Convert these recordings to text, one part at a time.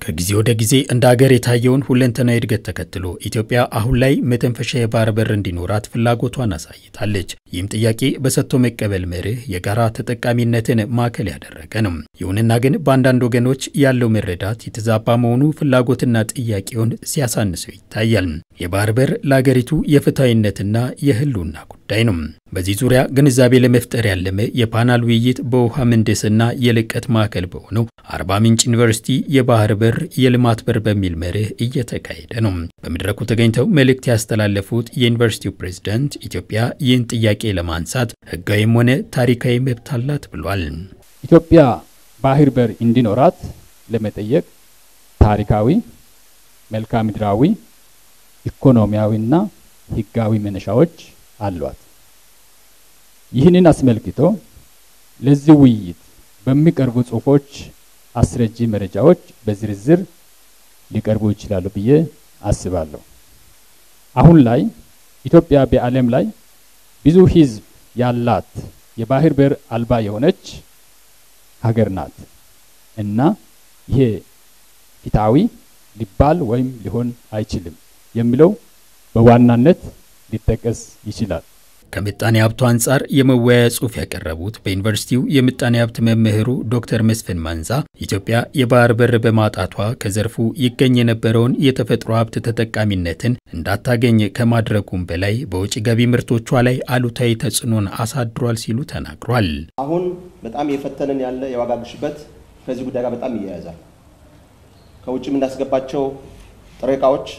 ከጊዜ ወደ ጊዜ እንደ ሀገር የታየውን ሁለንተናዊ እድገት ተከትሎ ኢትዮጵያ አሁን ላይ መተንፈሻ የባህር በር እንዲኖራት ፍላጎቷን አሳይታለች። ይህም ጥያቄ በሰጥቶ መቀበል መርህ የጋራ ተጠቃሚነትን ማዕከል ያደረገ ነው። ይሁንና ግን በአንዳንድ ወገኖች ያለው መረዳት የተዛባ መሆኑ ፍላጎትና ጥያቄውን ሲያሳንሰው ይታያል። የባህር በር ለሀገሪቱ የፍትሐዊነትና የህልውና ጉዳይ ነው። በዚህ ዙሪያ ግንዛቤ ለመፍጠር ያለመ የፓናል ውይይት በውሃ ምህንድስና የልቀት ማዕከል በሆነው አርባ ምንጭ ዩኒቨርሲቲ የባህር በር የልማት በር በሚል መርህ እየተካሄደ ነው። በመድረኩ ተገኝተው መልእክት ያስተላለፉት የዩኒቨርሲቲው ፕሬዝዳንት ኢትዮጵያ ይህን ጥያቄ ለማንሳት ህጋዊም ሆነ ታሪካዊ መብት አላት ብሏል። ኢትዮጵያ ባህር በር እንዲኖራት ለመጠየቅ ታሪካዊ፣ መልክዓ ምድራዊ፣ ኢኮኖሚያዊና ህጋዊ መነሻዎች አሏት። ይህንን አስመልክቶ ለዚህ ውይይት በሚቀርቡ ጽሁፎች አስረጂ መረጃዎች በዝርዝር ሊቀርቡ ይችላሉ ብዬ አስባለሁ። አሁን ላይ ኢትዮጵያ በዓለም ላይ ብዙ ህዝብ ያላት የባህር በር አልባ የሆነች ሀገር ናት እና ይሄ ፍትሐዊ ሊባል ወይም ሊሆን አይችልም የሚለው በዋናነት ሊጠቀስ ይችላል። ከምጣኔ ሀብቱ አንጻር የመወያያ ጽሑፍ ያቀረቡት በዩኒቨርሲቲው የምጣኔ ሀብት መምህሩ ዶክተር መስፍን ማንዛ ኢትዮጵያ የባህር በር በማጣቷ ከዘርፉ ይገኝ የነበረውን የተፈጥሮ ሀብት ተጠቃሚነትን እንዳታገኝ ከማድረጉም በላይ በውጭ ገቢ ምርቶቿ ላይ አሉታዊ ተጽዕኖን አሳድሯል ሲሉ ተናግሯል። አሁን በጣም የፈተነን ያለ የዋጋ ግሽበት ከዚህ ጉዳይ ጋር በጣም ይያያዛል። ከውጭ የምናስገባቸው ጥሬ እቃዎች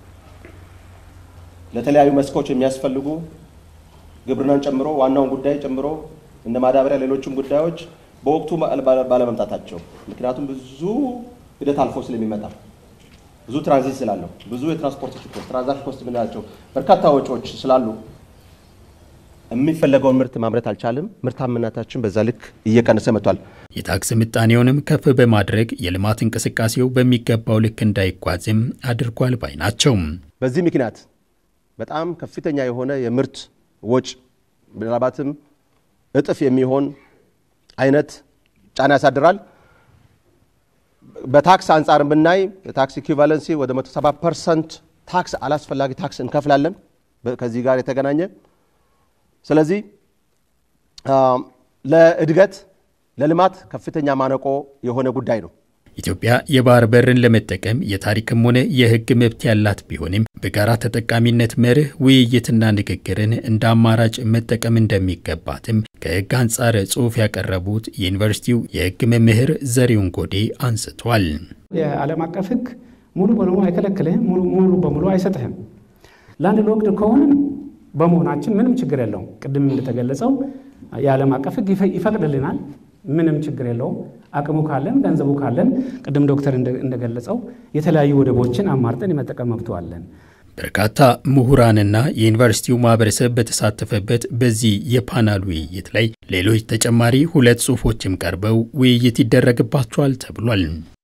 ለተለያዩ መስኮች የሚያስፈልጉ ግብርናን ጨምሮ ዋናውን ጉዳይ ጨምሮ እንደ ማዳበሪያ፣ ሌሎችም ጉዳዮች በወቅቱ ባለመምጣታቸው ምክንያቱም ብዙ ሂደት አልፎ ስለሚመጣ ብዙ ትራንዚት ስላለው ብዙ የትራንስፖርት ችግር ትራንዛክሽን ኮስት የምንላቸው በርካታ ወጪዎች ስላሉ የሚፈለገውን ምርት ማምረት አልቻልም። ምርታማነታችን በዛ ልክ እየቀነሰ መጥቷል። የታክስ ምጣኔውንም ከፍ በማድረግ የልማት እንቅስቃሴው በሚገባው ልክ እንዳይጓዝም አድርጓል ባይ ናቸው። በዚህ ምክንያት በጣም ከፍተኛ የሆነ የምርት ወጭ ምናልባትም እጥፍ የሚሆን አይነት ጫና ያሳድራል። በታክስ አንጻር ብናይ የታክስ ኢኩቫለንሲ ወደ 170 ፐርሰንት ታክስ አላስፈላጊ ታክስ እንከፍላለን ከዚህ ጋር የተገናኘ ስለዚህ ለእድገት ለልማት ከፍተኛ ማነቆ የሆነ ጉዳይ ነው። ኢትዮጵያ የባህር በርን ለመጠቀም የታሪክም ሆነ የሕግ መብት ያላት ቢሆንም በጋራ ተጠቃሚነት መርህ ውይይትና ንግግርን እንደ አማራጭ መጠቀም እንደሚገባትም ከሕግ አንጻር ጽሑፍ ያቀረቡት የዩኒቨርሲቲው የሕግ መምህር ዘሪሁን ጎዴ አንስቷል። የዓለም አቀፍ ሕግ ሙሉ በሙሉ አይከለክልህም፣ ሙሉ በሙሉ አይሰጥህም። ላንድ ሎክድ ከሆንን በመሆናችን ምንም ችግር የለውም። ቅድም እንደተገለጸው የዓለም አቀፍ ሕግ ይፈቅድልናል። ምንም ችግር የለውም። አቅሙ ካለን ገንዘቡ ካለን ቅድም ዶክተር እንደገለጸው የተለያዩ ወደቦችን አማርጠን የመጠቀም መብቱ አለን። በርካታ ምሁራንና የዩኒቨርሲቲው ማህበረሰብ በተሳተፈበት በዚህ የፓናል ውይይት ላይ ሌሎች ተጨማሪ ሁለት ጽሑፎችም ቀርበው ውይይት ይደረግባቸዋል ተብሏል።